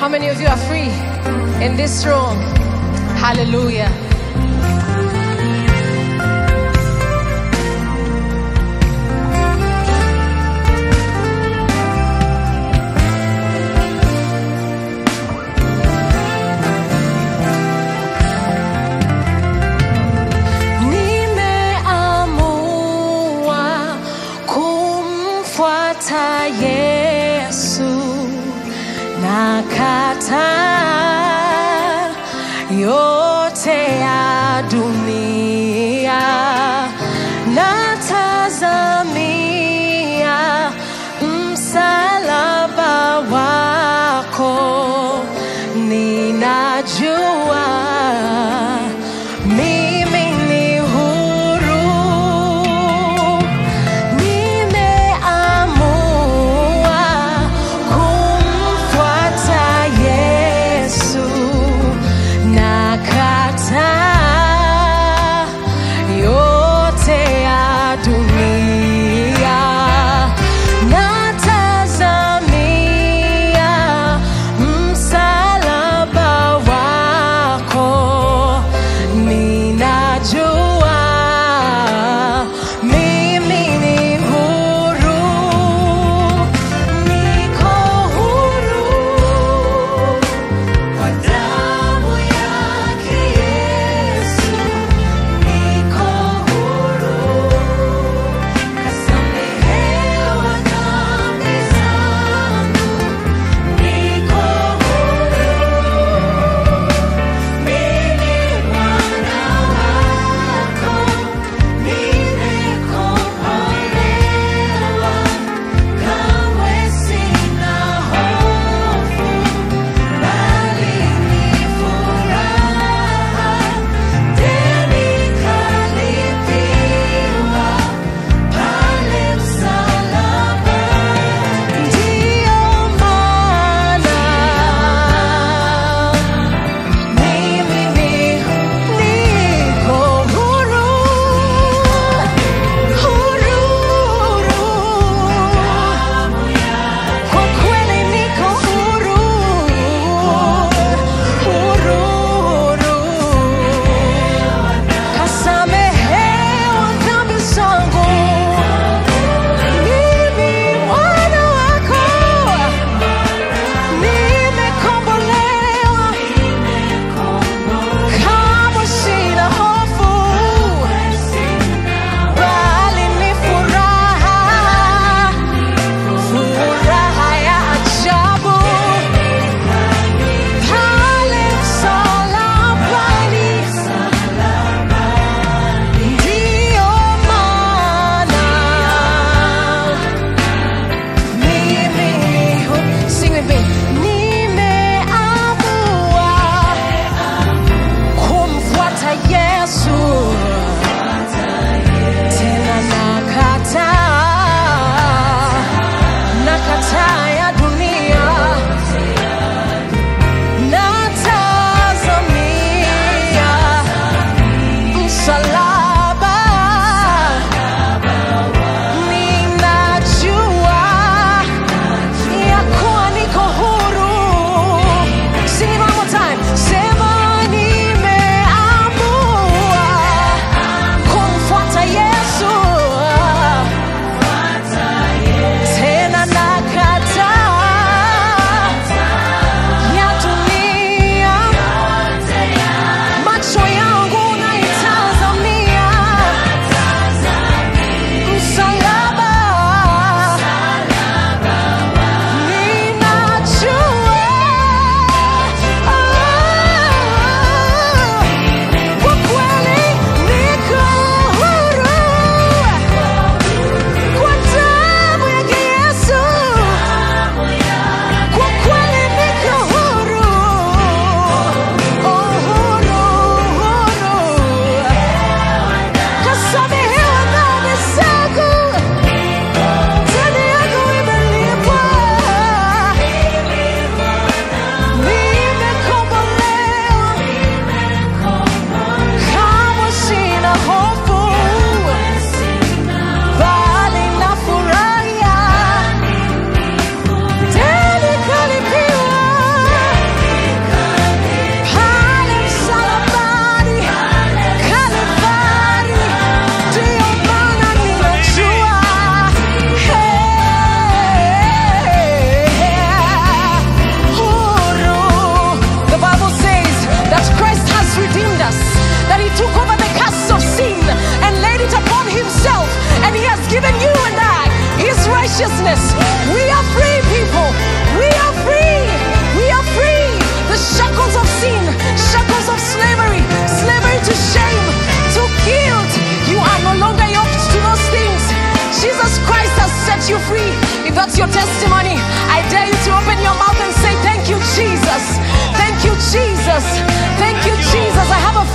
How many of you are free in this room? Hallelujah. Nimeamua kumfuata Yesu na kataa yote ya dunia natazamia msalaba wako ninajua mimi ni huru nimeamua kumfuata Yesu na kata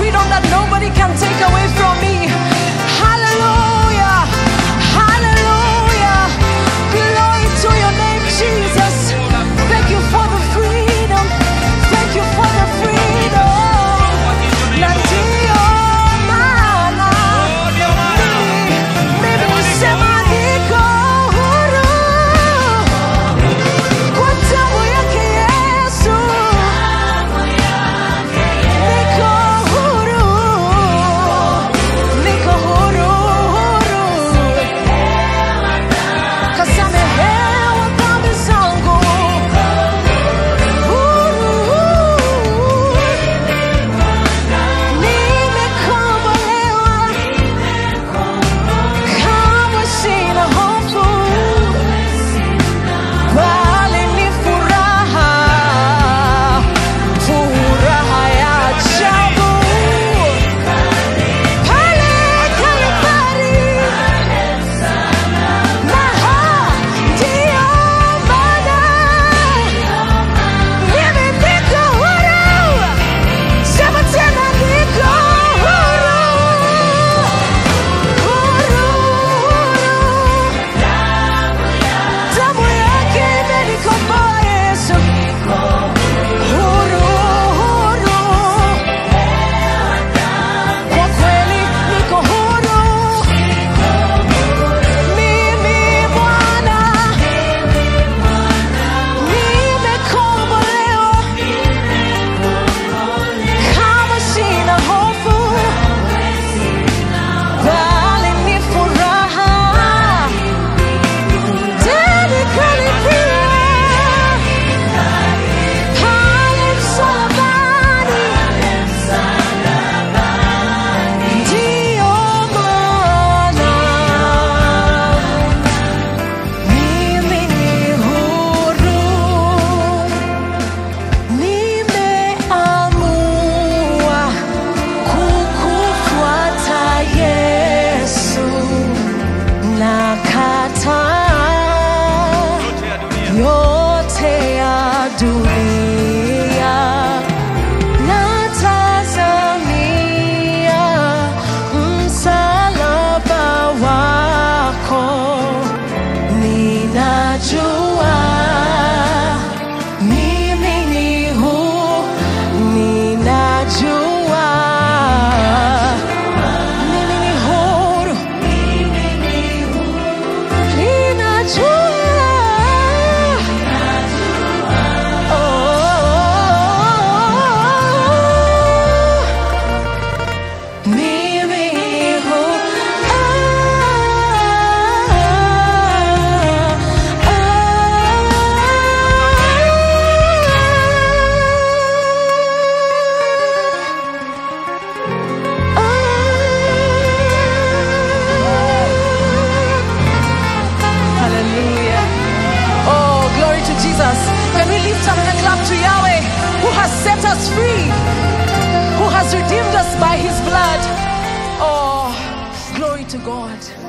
freedom that nobody can take away from me. Hallelujah. Hallelujah. Glory to your name, Jesus. Thank you for the freedom. Thank you for the freedom. Na ndio maana mimi- mimi husema niko huru. Kwa damu yake Yesu. Niko huru. Niko huru, huru. Kasamehewa dhambi zangu. Huru. Nimekombolewa. Kamwe sina hofu. Bali ni furaha. Furaha ya ajabu. Pale Kalvari. Maha, ndiyo maana mimi niko huru. Sema tena niko huru. Huru, huru. Damu yake imenikomboa Yesu. Huru, huru. Kwa kweli niko huru. Mimi Bwana, nimekombolewa. Kama sina hofu, bali ni furaha. Tena kalipia pale msalabani. Ndiyo maana mimi ni huru. Nimeamua kukufuata Yesu, nakataa yote ya dunia, natazamia msalaba wako, ninajua mimi ni huru, ninajua mimi ni huru, ninajua oh, mimi ni huru. Hallelujah. Oh, glory to Jesus. Can we lift up and clap to Yahweh who has set us free, who has redeemed us by his blood? Oh, glory to God.